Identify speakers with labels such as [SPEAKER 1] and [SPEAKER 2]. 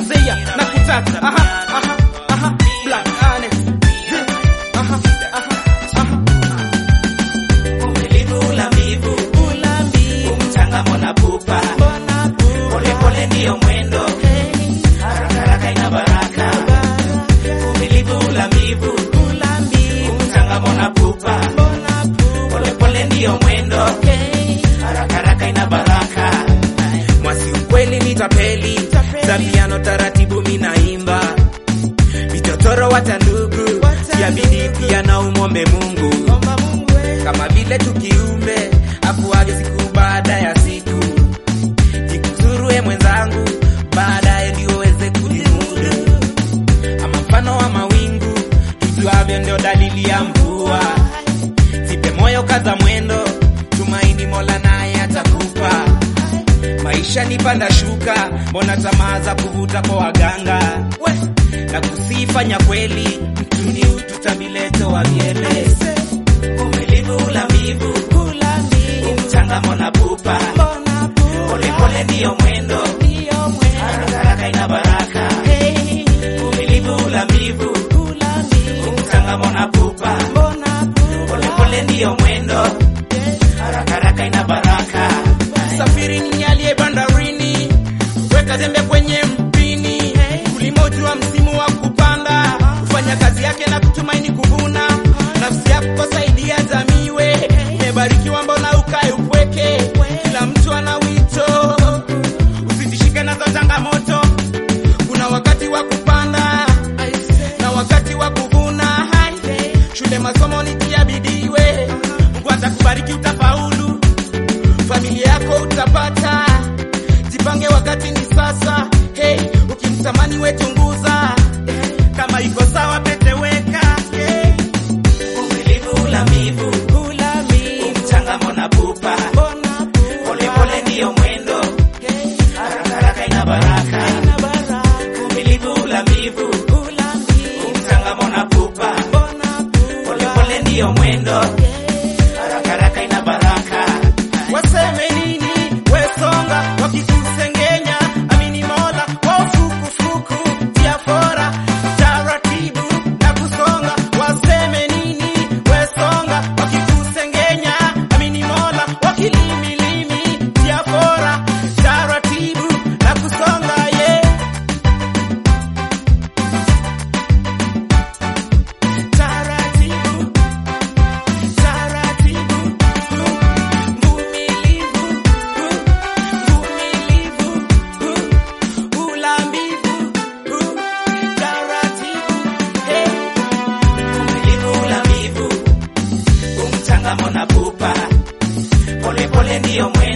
[SPEAKER 1] Zeya na kutaka aha aha aha Black Alex aha aha aha
[SPEAKER 2] Uvumilivu, ulamivu, umchangamo na pupa, polepole ndiyo mwendo, haraka haraka ina baraka. Uvumilivu, ulamivu, umchangamo na pupa, polepole ndiyo mwendo, haraka haraka ina baraka.
[SPEAKER 1] Mwasi ukweli ni tapeli za piano taratibu minaimba vichochoro wata ndugu ya bidii pia na umombe Mungu kama vile tukiumbe akuage siku baada ya siku jikuzurue mwenzangu baadaye ndio uweze kujimudu ama mfano wa mawingu tujuavyo ndio dalili ya mvua zipe moyo kaza mwendo tumaini mola naye atakupa maisha ni panda shuka mbona tamaa za kuvuta kwa waganga we na kusifanya kweli mtu ni utu tabileto wa miele
[SPEAKER 2] Uvumilivu, ulamivu, umchangamo na pupa, polepole ndiyo mwendo, haraka haraka ina baraka. Uvumilivu, ulamivu, umchangamo na pupa, polepole ndiyo mwendo, haraka haraka ina baraka.
[SPEAKER 1] safiri ni aliye bandarini weka zembe kwenye mpini ulimojua msimu wa kupanda kufanya kazi yake na kutumaini kuvuna nafsi yako saidia jamii we umebarikiwa mbona ukae upweke kila mtu ana wito usitishike nazo changamoto kuna wakati wa kupanda na wakati wa kuvuna Hai. shule masomo ni tia bidii we mungu atakubariki utafaulu familia yako utapata jipange wakati ni sasa hey, ukimtamani wechunguza kama iko sawa peteweka hey.
[SPEAKER 2] Uvumilivu, ulamivu, umchangamo na pupa, polepole ndiyo mwendo, haraka haraka ina baraka. Uvumilivu, ulamivu, umchangamo na pupa, polepole ndiyo mwendo, haraka haraka ina baraka.
[SPEAKER 1] waseme nini wesonga wakikusengenya amini mola wafukufuku tia fora taratibu na kusonga waseme nini wesonga wakikusengenya amini mola wakilimilimi tia fora taratibu na kusonga ye yeah. taratibu taratibu mvumilivu mvumilivu ulambivu taratibu hey.
[SPEAKER 2] Uvumilivu, ulamivu, umchangamo na pupa, polepole ndiyo mwendo